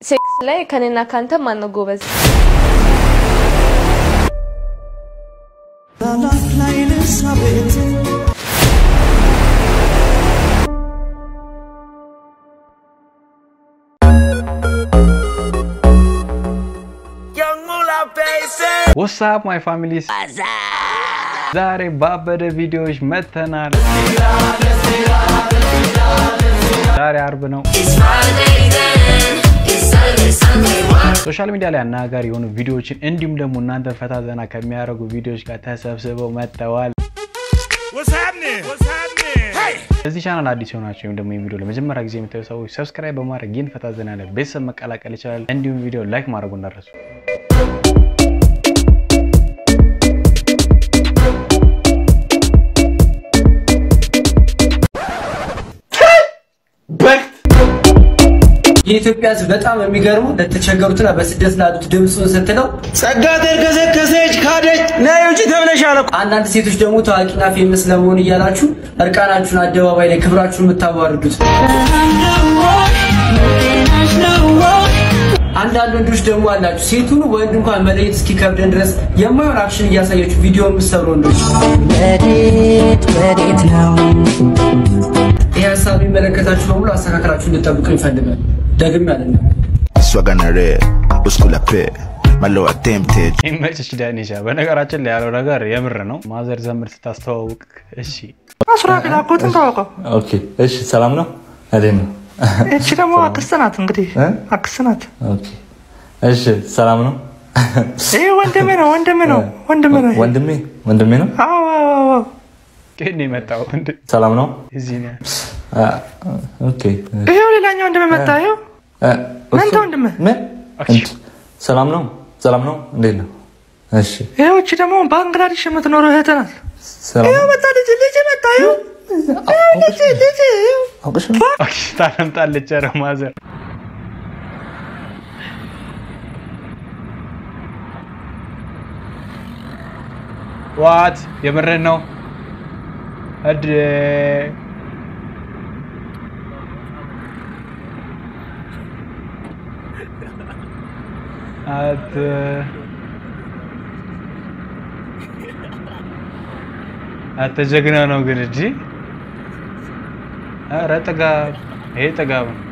ሴክስ ላይ ከኔና ካንተ ማን ነው ጎበዝ? ወሳፕ ማይ ፋሚሊስ ዛሬ ባበደ ቪዲዮዎች መጥተናል። ዛሬ አርብ ነው። ሶሻል ሚዲያ ላይ አነጋጋሪ የሆኑ ቪዲዮዎችን እንዲሁም ደግሞ እናንተ ፈታ ዘና ከሚያደርጉ ቪዲዮዎች ጋር ተሰብስበው መጥተዋል። እዚህ ቻናል አዲስ የሆናቸው ወይም ደግሞ ይህ ቪዲዮ ለመጀመሪያ ጊዜ የምታዩ ሰዎች ሰብስክራይብ በማድረግ ይህን ፈታ ዘና ያለ ቤተሰብ መቀላቀል ይችላል። እንዲሁም ቪዲዮ ላይክ ማድረጉ እንዳረሱ የኢትዮጵያ ሕዝብ በጣም የሚገርሙ ለተቸገሩትና በስደት ላሉት ድምፁን ስትለው ጸጋ ተርከሰከሰች ካደች ነይ ውጪ ተብለሻል እኮ። አንዳንድ ሴቶች ደግሞ ታዋቂና ፌመስ ለመሆን እያላችሁ እርቃናችሁን አደባባይ ላይ ክብራችሁን የምታዋርዱት፣ አንዳንድ ወንዶች ደግሞ አላችሁ ሴቱን ወንድ እንኳን መለየት እስኪከብደን ድረስ የማይሆን አክሽን እያሳያችሁ ቪዲዮ የምትሰሩ ወንዶች ወዴት ወዴት ነው ይህ ሀሳብ የሚመለከታችሁ በሙሉ አስተካከላችሁ እንድጠብቁ ይፈልጋል። ደግም ያለ Swaganare, Uskula Pe, Malo attempted. ይመችሽ ዳኒሻ። በነገራችን ላይ ያለው ነገር የምር ነው። ማዘር ዘምር ስታስተዋውቅ እሺ አስራፊል አጎትን ታወቀው። ኦኬ እሺ፣ ሰላም ነው። እንዴት ነው? እቺ ደግሞ አክስት ናት። እንግዲህ እ? አክስት ናት። ኦኬ እሺ፣ ሰላም ነው። ይህ ወንድሜ ነው፣ ወንድሜ ነው፣ ወንድሜ ነው። ወንድሜ ወንድሜ ነው። አዎ አዎ አዎ። ግን የመጣው እንደ ሰላም ነው። እዚህ ነው። አ፣ ኦኬ ይሄው ሌላኛው ወንድሜ መጣ። ይሄው እ፣ መንታ ወንድሜ። ምን? እንት- ሰላም ነው። ሰላም ነው። እንዴት ነው? እሺ፣ ይሄው እቺ ደግሞ ባንግላዴሽ የምትኖረው እህት ናት። ሰላም ይሄው ነው። መጣ ልጅ ልጅ መጣ። ይሄው ልጅ ልጅ ይሄው አውቅሽ ነው? ኦኬ ታለምጣለች። ኧረ ማዘር ዋት የምርህን ነው? እድ አት አተ ጀግና ነው ግን እጂ ኧረ ጥጋብ ይሄ ጥጋብ ነው።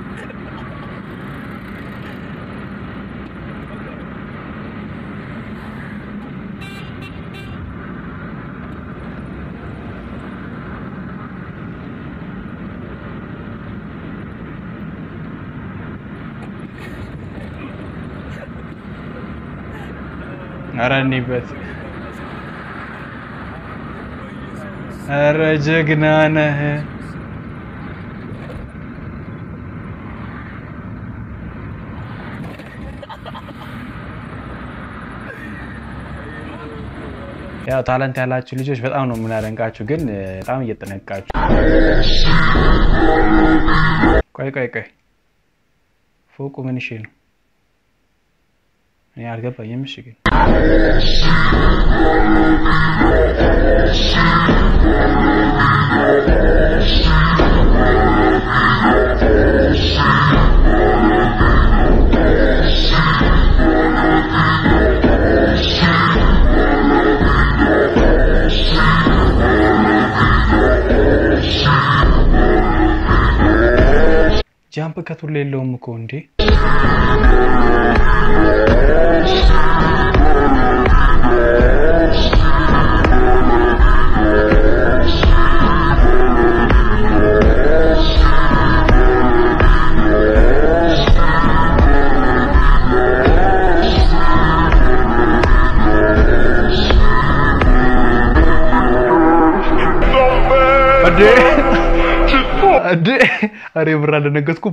ኧረ እኒበት ኧረ ጀግና ነህ። ያው ታለንት ያላችሁ ልጆች በጣም ነው የምናደንቃችሁ፣ ግን እ፣ በጣም እየጠነቃችሁ። ቆይ ቆይ ቆይ ፎቁ ምን እሺ ነው? እኔ አልገባኝም። እሺ ግን ጃምፕ ከቱል የለውም እኮ እንዴ! እንዴ! እንዴ! ኧረ የምር አልደነገጥኩም።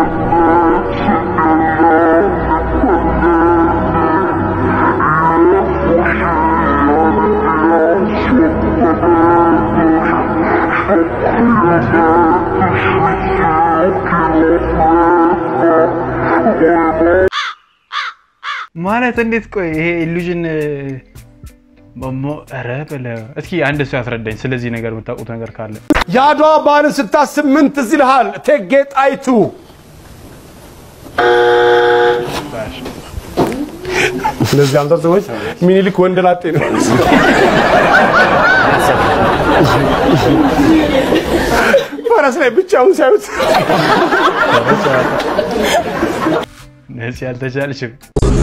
ማለት እንዴት? ቆይ ይሄ ኢሉዥን ኧረ በለው እስኪ አንድ ሰው ያስረዳኝ ስለዚህ ነገር የምታውቁት ነገር ካለ። የአድዋ በዓልን ስታስብ ምን ትዝ ይልሃል? እቴጌ ጣይቱ እነዚህ አምሳ ሰዎች ሚኒሊክ ወንደላጤ ነው። ፈረስ ላይ ብቻውን ሳዩት ነፂ ያልተቻልሽም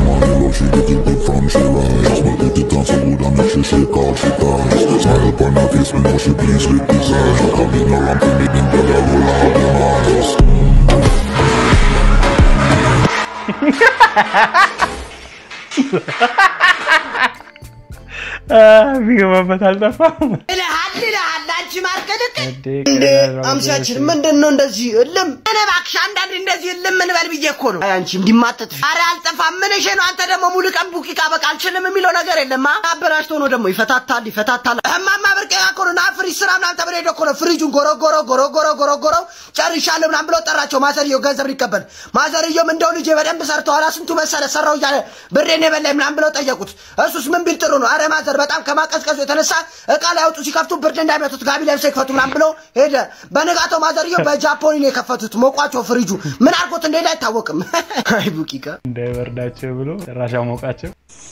ቢገባበት አልጠፋም። ይልሃል ይልሃል አንቺ ማርከልክ እንዴ እንዴ ቀላል አምሳችን ምንድን ነው እንደዚህ እልም? እኔ እባክሽ አንዳንዴ እንደዚህ እልም እንበል ብዬ እኮ ነው። አይ አንቺ እንዲማጠጥ አረ አልጠፋም። ምን እሺ ነው አንተ ደግሞ ሙሉ ቀን ቡቂቃ በቃ አልችልም የሚለው ነገር የለማ። አበላሽቶ ነው ደግሞ ይፈታታል ይፈታታል። እማማ ብርቄ እኮ ነው ና ፍሪጅ ስራ ምናምን ተብሎ ሄዶ እኮ ነው ፍሪጁን ጎረጎሮ ጎረጎሮ ጎረጎሮ ጨርሻለሁ ምናምን ብሎ ጠራቸው። ማዘርየው ገንዘብ ሊቀበል ማዘርየውም እንደው ልጄ በደንብ ሰርተዋል ስንቱ መሰለ ሰራው እያለ ብሬን የበላኝ ምናምን ብለው ጠየቁት። እሱስ ምን ቢል ጥሩ ነው? አረ ማዘር በጣም ከማቀዝቀዙ የተነሳ እቃ ላይ አውጡ ሲከፍቱ ብርድ እንዳይመቱት ጋቢ ለብሰው ይክፈቱ ምናምን ብሎ ሄደ። በነጋታው ማዘርየው በጃፖኒ ነው የከፈቱት። ሞቋቸው ፍሪጁ ምን አድርጎት እንደሄደ አይታወቅም። አይ ቡቂቃ እንዳይበርዳቸው ብሎ ጭራሽ አሞቃቸው።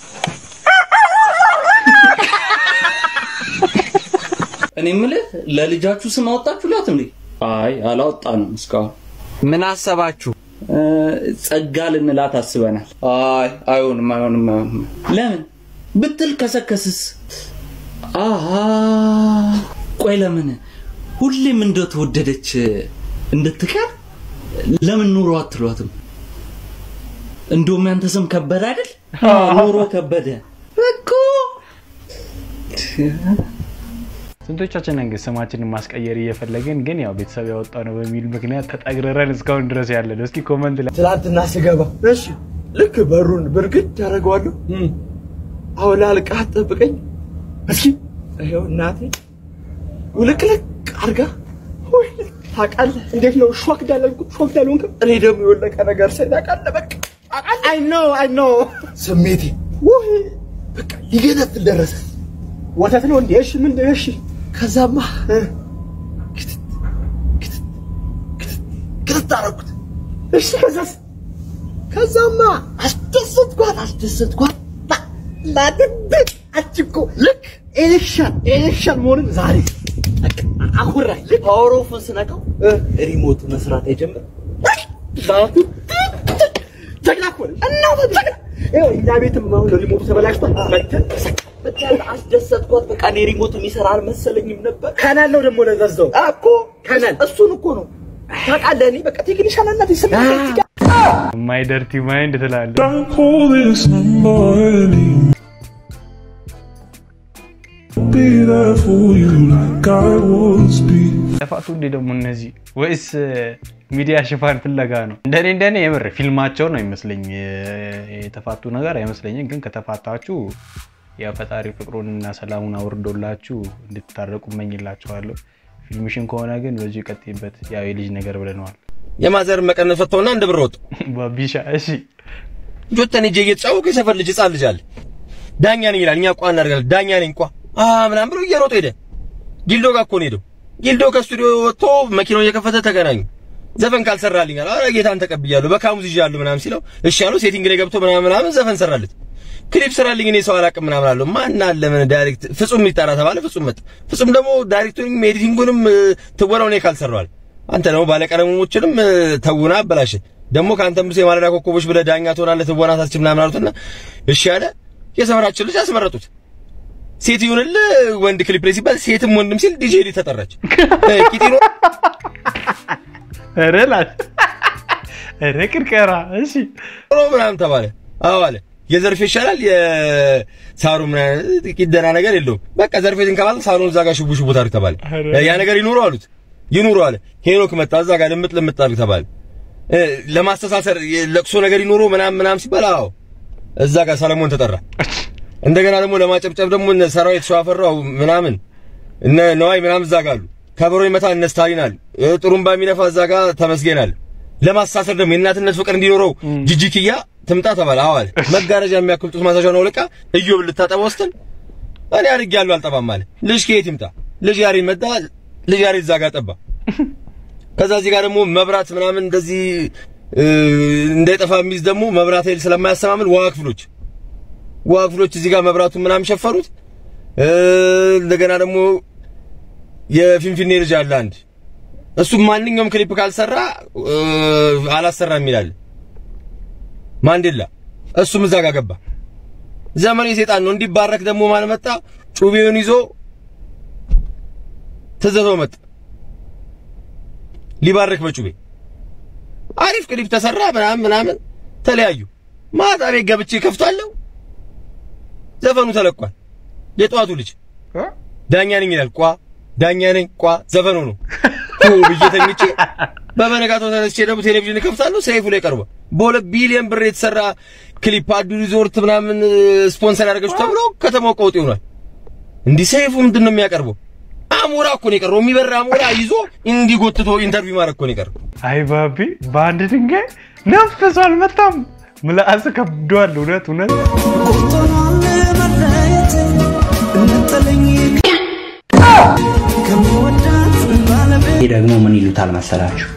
እኔ የምልህ ለልጃችሁ ስም አወጣችሁላት እንዴ? አይ አላወጣንም እስካሁን። ምን አሰባችሁ? እ፣ ጸጋ ልንላት አስበናል። አይ አይሆንም፣ አይሆንም፣ አይሆንም። ለምን ብትል ከሰከስስ? አሃ ቆይ ለምን ሁሌም እንደተወደደች እንድትቀር ለምን ኑሮ አትሏትም? እንደውም ያንተ ስም ከበደ አይደል? ኑሮ ከበደ እኮ ስንቶቻችን ነን ግን ስማችንን ማስቀየር እየፈለግን ግን ያው ቤተሰብ ያወጣ ነው በሚል ምክንያት ተጠግረረን እስካሁን ድረስ ያለ ነው። እስኪ ኮመንት ላይ ትላንትና ስገባ እሺ ልክ በሩን ብርግድ ያደረገዋለሁ። አሁን ላልቃ ጠብቀኝ እስኪ ይኸው እናቴ ውልቅልቅ አድርጋ ወይ ታውቃለህ፣ እንዴት ነው ሾክ ዳለልኩ ሾክ ዳልሆንክም። እኔ ደግሞ የወለቀ ነገር ሳይ ታውቃለህ፣ በቃ አይ ኖ አይ ኖ ስሜቴ ወይ በቃ ሊገነፍል ደረሰ። ወተት ነው እንዴ? እሺ ምን እሺ። ከዛማ እ፣ ክትት ክትት ክትት ክትት አደረኩት። እሺ ከዛስ ከዛማ አስደሰትኳት አስደሰትኳት ላድብቅ አንቺ እኮ ልክ ኤሌክሽን ኤሌክሽን መሆንን ዛሬ አኩራኝ ልክ ፓወር ኦፍን ስነካው ሪሞቱ መስራት አይጀምር ዛቱ ጀግና እኮ ነኝ እና ጀግና ይኸው እኛ ቤትም አሁን ሪሞቱ ተበላሽቷል መተን በቃ አስደሰትኳት በቃ እኔ ሪሞቱ የሚሰራ አልመሰለኝም ነበር ከናል ነው ደግሞ ለዛዛው እኮ ከናል እሱን እኮ ነው ታውቃለህ እኔ በቃ ቴክኒሻን እናት ይስማ ማይ ደርቲ ማይንድ ትላለህ። ጠፋቱ እንዴ ደግሞ እነዚህ ወይስ ሚዲያ ሽፋን ፍለጋ ነው? እንደኔ እንደኔ የምር ፊልማቸው ነው ይመስለኝ። የተፋቱ ነገር አይመስለኝም። ግን ከተፋታችሁ ያው ፈጣሪ ፍቅሩንና ሰላሙን አውርዶላችሁ እንድትታረቁ እመኝላችኋለሁ። ፊልምሽን ከሆነ ግን በዚሁ ይቀጥይበት። ያው የልጅ ነገር ብለነዋል። የማዘር መቀነት ፈተውና እንደ ብር ወጡ። ባቢሻ እሺ ጆተን ሂጄ እየተጫወኩ የሰፈር ልጅ ህጻን ልጅ አለ። ዳኛ ነኝ ይላል። እኛ ቋ እናደርጋለን። ዳኛ ነኝ ቋ አ ምናምን ብሎ እየሮጠ ሄደ። ጊልዶ ጋር እኮ ነው ሄደው። ጊልዶ ከስቱዲዮ ወጥቶ መኪናው እየከፈተ ተገናኙ። ዘፈን ካልሰራልኝ አለ። ኧረ ጌታን ተቀብያለሁ በካሙዝ ይዣለሁ ምናምን ሲለው እሺ አለው። ሴቲንግ ላይ ገብቶ ምናምን ምናምን ዘፈን ሰራለት። ክሊፕ ስራልኝ እኔ ሰው አላውቅም ምናምን አለው። ማን አለ ምን ዳይሬክት ፍጹም ይጣራ ተባለ። ፍጹም መጣ። ፍጹም ደግሞ ዳይሬክቱንም ኤዲቲንጉንም ትወናው እኔ ካልሰራዋል አንተ ደግሞ ባለቀለሞችንም ተውና አበላሽ ደግሞ ከአንተም ብስ የማለዳ ኮከቦች ብለህ ዳኛ ትሆናለህ ትወና ታስችል ምናምን አሉትና እሺ አለ። የሰፈራችን ልጅ አስመረጡት። ሴት ይሁንልህ ወንድ ክሊፕ ላይ ሲባል ሴትም ወንድም ሲል ዲጄ ሊ ተጠራች። ቂጢኖ ኧረ ላት ኧረ ቅርቀራ እሺ ምናምን ተባለ። አዎ አለ። የዘርፌ ይሻላል የሳሩ ምናምን ጥቂት ደህና ነገር የለውም። በቃ ዘርፌ ትንከባል ሳሩን እዛ ጋር ሽቡ ሽቡ ታሪክ ተባለ። ያ ነገር ይኑሩ አሉት። ይኑሩ አለ። ሄኖክ መጣ እዛ ጋር ልምጥ ልምጥ ታሪክ ተባለ። ለማስተሳሰር ለቅሶ ነገር ይኑሩ ምናምን ምናምን ሲባል አዎ እዛ ጋር ሰለሞን ተጠራ። እንደገና ደግሞ ለማጨብጨብ ደግሞ እነ ሰራዊት ሸዋፈራው ምናምን እነ ነዋይ ምናምን እዛ ጋር አሉ። ከበሮ ይመታ እነ ስታሊን አሉ። ጥሩምባ የሚነፋ እዛ ጋር ተመስገን አለ። ለማስተሳሰር ደግሞ የእናትነት ፍቅር እንዲኖረው ጅጅክያ ትምጣ ተባለ። አዎ አለ። መጋረጃ የሚያክል ጡት ማሳሻ ነው ልቃ እዮብ ልታጠባ ወስደን እኔ አድርጌያለሁ አልጠባም አለ። ልጅ ከየት ይምጣ? ልጅ ያሬድ መጣ። ልጅ ያሬድ እዛ ጋር ጠባ። ከዛ እዚህ ጋር ደግሞ መብራት ምናምን እንደዚህ እንዳይጠፋ የሚይዝ ደግሞ መብራት ኃይል ስለማያሰማምን ውሃ ክፍሎች ውሃ ክፍሎች እዚህ ጋር መብራቱን ምናምን ሸፈኑት። እ፣ እንደገና ደግሞ የፊንፊኔ ልጅ አለ አንድ እሱም ማንኛውም ክሊፕ ካልሰራ እ፣ አላሰራም ይላል ማንዴላ። እሱም እዛ ጋር ገባ። ዘመኑ የሰይጣን ነው። እንዲባረክ ደግሞ ማን መጣ? ጩቤውን ይዞ ትዘቶ መጣ ሊባርክ በጩቤ አሪፍ ክሊፕ ተሰራ ምናምን ምናምን ተለያዩ። ማታ ቤት ገብቼ ከፍታለሁ። ዘፈኑ ተለቋል። የጠዋቱ ልጅ ዳኛ ነኝ ይላል። ቋ ዳኛ ነኝ ቋ ዘፈኑ ነው ቶ ብዬ ተኝቼ በበነጋታው ተነስቼ ደግሞ ቴሌቪዥን ከፍታለሁ። ሰይፉ ላይ ቀርቧል። በሁለት ቢሊዮን ብር የተሰራ ክሊፕ አዱ ሪዞርት ምናምን ስፖንሰር ያደረገችው ተብሎ ከተማው ቀውጥ ይሆናል። እንዲህ ሰይፉ ምንድን ነው የሚያቀርበው? አሞራ እኮ ነው የቀረው። የሚበራ አሞራ ይዞ እንዲጎትቶ ኢንተርቪው ማድረግ እኮ ነው የቀረው። አይ ባቢ በአንድ ድንጋይ ነፍስ አልመታም። ምላስ ከብዷል። እውነት እውነት ይህ ደግሞ ምን ይሉታል መሰላችሁ?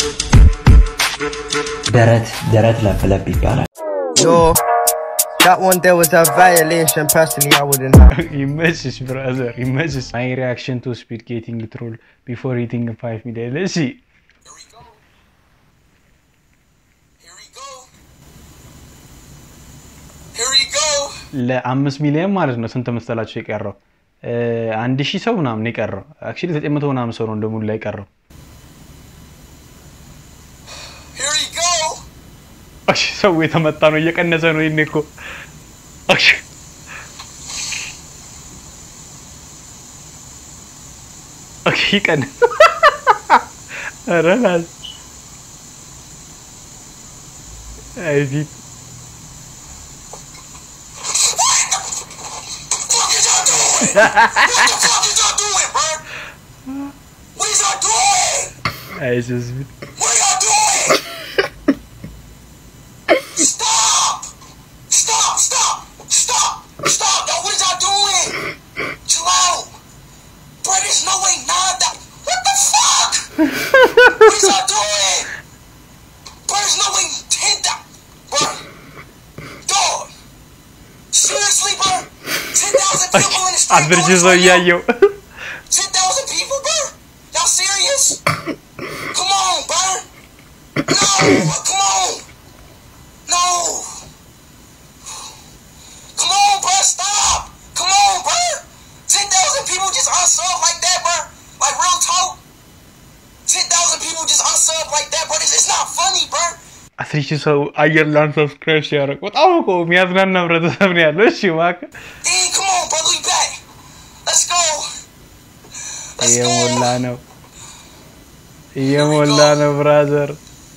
ደረት ደረት ለብለብ ይባላል። Yo, that one there was a violation. Personally, I wouldn't have. ይመችሽ ብራዘር ይመችሽ። ማይ ሪያክሽን ቱ ስፒድ ጌቲንግ ትሮል ቢፎር ሂቲንግ 5 ሚሊዮን እሺ ለአምስት ሚሊዮን ማለት ነው። ስንት መሰላቸው የቀረው? እ፣ አንድ ሺህ ሰው ምናምን ነው የቀረው። አክቹዋሊ ዘጠኝ መቶ ምናምን ሰው ነው እንደሙሉ ላይ የቀረው። እሺ ሰው የተመታ ነው እየቀነሰ ነው። ይሄኔ እኮ እሺ ኦኬ ይቀንስ። ኧረ ናት። አይ ፊት አይዞህ ፊት አስር ሺህ ሰው እያየው አስር ሺህ ሰው አየር ላን ሰብስክራይብ ሲያደርግ በጣም እኮ የሚያዝናና ህብረተሰብ ነው ያለው። እሺ እባክህ እየሞላ ነው እየሞላ ነው ብራዘር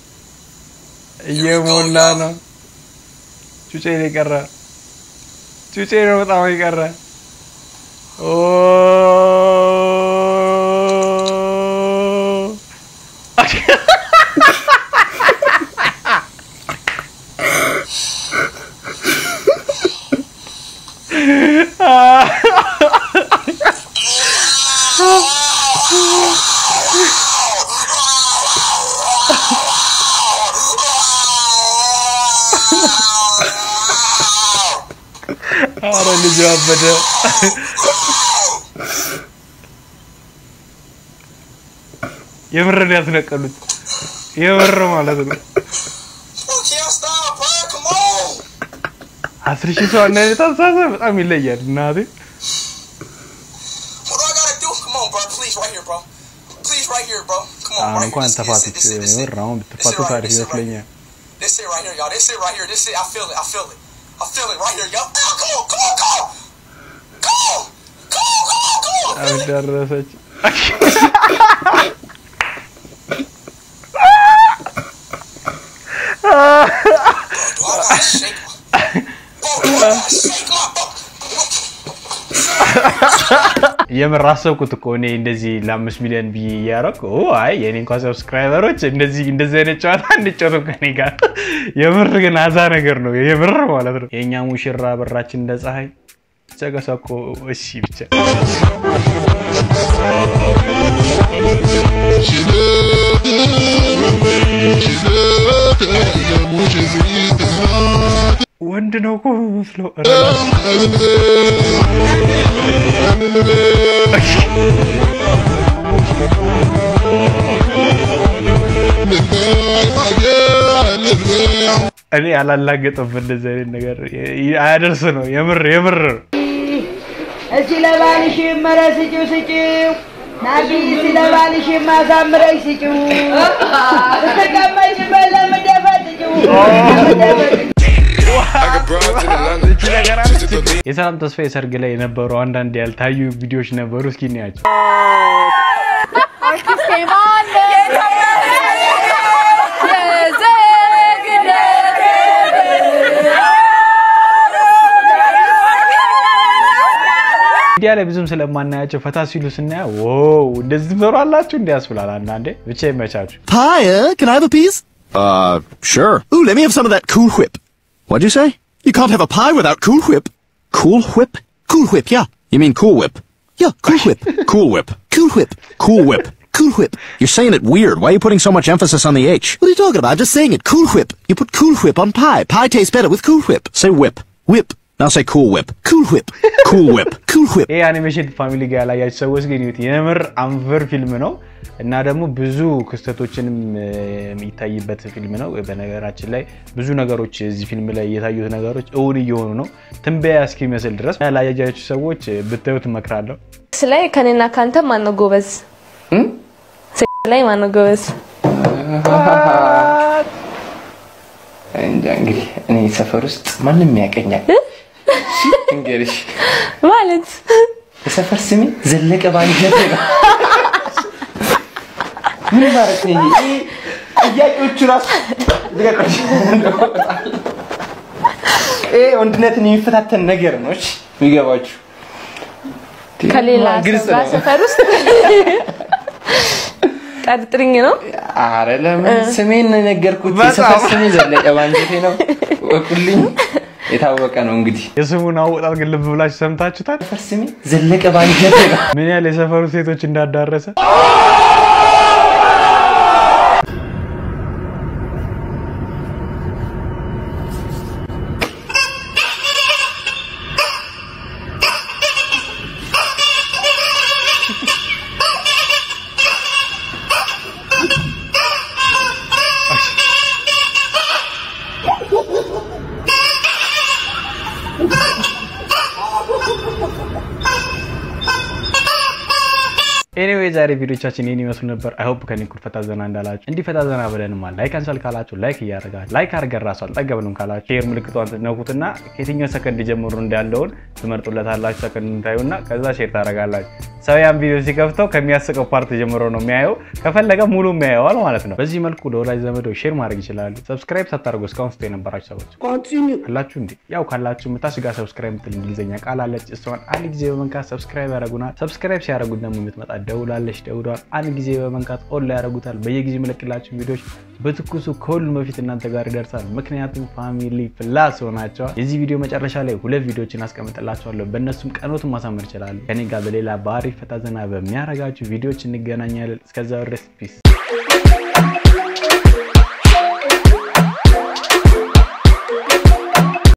እየሞላ ነው። ጩጬ ነው የቀረ ጩጬ ነው በጣም የቀረ ኦ አረ ልጁ አበደ። የምር ነው ያስነቀሉት። የምር ማለት ነው። አስር ሺህ ሰው አንድ አይነት አስተሳሰብ በጣም ይለያል። እናቴ አሁን እንኳን ተፋቱት። የምር አሁን ብትፋቱት አሪፍ ይመስለኛል። This it right here, y'all. This it right here. This it. I feel it. I feel it. I feel it right here, y'all. Oh, come on, come on, come on. Come on. Come on, come on, come on. I feel it. ደረሰች። የምር አሰብኩት እኮ እኔ እንደዚህ ለአምስት ሚሊዮን ብዬ እያደረኩ አይ የኔ እንኳን ሰብስክራይበሮች እንደዚህ እንደዚህ አይነት ጨዋታ እንጫወትም ከኔ ጋር። የምር ግን አዛ ነገር ነው የምር ማለት ነው። የእኛ ሙሽራ በራችን እንደ ፀሐይ ጨቀሳ እኮ እሺ ብቻ ወንድ ነው እኮ የሚመስለው። እኔ አላላገጠም እንደዚህ አይነት ነገር አያደርስ ነው። የምር የምር ነው። እስቲ ለባልሽ መረ ስጪው ስጪው ናቢ እስቲ ለባልሽ ማሳምረሽ ስጪው ስትቀመጭበት ለምደፈጥጪው የሰላም ተስፋ የሰርግ ላይ የነበሩ አንዳንድ ያልታዩ ቪዲዮዎች ነበሩ። እስኪ እንያቸው። ሚዲያ ላይ ብዙም ስለማናያቸው ፈታ ሲሉ ስናያ ዋው እንደዚህ ትሰሯላችሁ እንዲ ያስብላል። አንዳንዴ ብቻ ይመቻችሁ። Hiya, can I have a piece? Uh, sure. Ooh, let me have some of that Cool Whip. What'd you say? You can't have a pie without Cool Whip. Cool Whip? Cool Whip, yeah. You mean Cool Whip? Yeah, Cool Whip. cool Whip. Cool Whip. Cool Whip. Cool Whip. You're saying it weird. Why are you putting so much emphasis on the H? What are you talking about? I'm just saying it. Cool Whip. You put Cool Whip on pie. Pie tastes better with Cool Whip. Say whip. Whip. Now say Cool Whip. Cool Whip. Cool Whip. Cool Whip. ይህ አኒሜሽን ፋሚሊ ጋር ያላያችሁ ሰዎች ግን ይዩት። የምር አንቨር ፊልም ነው እና ደግሞ ብዙ ክስተቶችንም እ፣ የሚታይበት ፊልም ነው። በነገራችን ላይ ብዙ ነገሮች እዚህ ፊልም ላይ የታዩት ነገሮች እውን እየሆኑ ነው፣ ትንበያ እስኪመስል ድረስ። ያላያችሁ ሰዎች ብታዩት እመክራለሁ። ሴክስ ላይ ከኔና ካንተ ማነው ጎበዝ? ሴክስ ላይ ማነው ጎበዝ? እንጃ እንግዲህ እኔ ሰፈር ውስጥ ማንም ያቀኛል። እንግዲህ ማለት የሰፈር ስሜ ዘለቀ ባንጀት ነው። ምን ማለት ነው? ይሄ ጥያቄዎቹ ራሱ ልቀቆች። ይሄ ወንድነትን የሚፈታተን ነገር ነው። እሺ የሚገባችሁ ከሌላ ግልጽ ሰው ጋር ነው። ሰፈር ውስጥ ጠርጥርኝ ነው። አረ ለምን ስሜን ነው የነገርኩት። በጣም። የሰፈር ስሜ ዘለቀ ባንጀቴ ነው። ወቁልኝ። የታወቀ ነው እንግዲህ የስሙን አወጣት ግን ልብ ብላችሁ ሰምታችሁታል? ሰፈር ስሜ ዘለቀ ባንጀቴ ነው። ምን ያህል የሰፈሩ ሴቶች እንዳዳረሰ ኤኒዌይ ዛሬ ቪዲዮቻችን ይህን ይመስሉ ነበር። አይሆፕ ከኔ እኩል ፈታ ዘና እንዳላችሁ እንዲህ ፈታ ዘና ብለንማ ላይክ አንሳል ካላችሁ ላይክ እያደረጋል ላይክ አድርገን ራሱ አልጠገብንም ካላችሁ ሼር ምልክቷን ትነኩትና ከየትኛው ሰከንድ ጀምሮ እንዳለውን ትመርጡለታላችሁ። ሰከንድ ታዩና ከዛ ሼር ታደርጋላችሁ። ሰው ያን ቪዲዮ ሲከፍተው ከሚያስቀው ፓርት ጀምሮ ነው የሚያየው። ከፈለገ ሙሉ የሚያየዋል ማለት ነው። በዚህ መልኩ ለወላጅ ዘመዶ ሼር ማድረግ ይችላሉ። ሰብስክራይብ ሳታደርጉ እስካሁን ስቶ የነበራችሁ ሰዎች አላችሁ እንዴ? ያው ካላችሁ ምታስጋ ሰብስክራይብ ምትል እንግሊዝኛ ቃል አለች። እሷን አንድ ጊዜ በመንካት ሰብስክራይብ ያደረጉናል። ሰብስክራይብ ሲያደርጉት ደግሞ የምትመጣ ደውላለች። ደውሏል አንድ ጊዜ በመንካት ኦን ላይ ያደርጉታል። በየጊዜ የምለቅላችሁ ቪዲዮዎች በትኩሱ ከሁሉም በፊት እናንተ ጋር ይደርሳል። ምክንያቱም ፋሚሊ ፕላስ ሆናቸዋል። የዚህ ቪዲዮ መጨረሻ ላይ ሁለት ቪዲዮችን አስቀምጥላችኋለሁ። በእነሱም ቀኖትን ማሳመር ይችላሉ። ከኔ ጋር በሌላ በአሪፍ ፈታ ዘና በሚያረጋችሁ ቪዲዮዎች እንገናኛለን። እስከዛው ድረስ ፒስ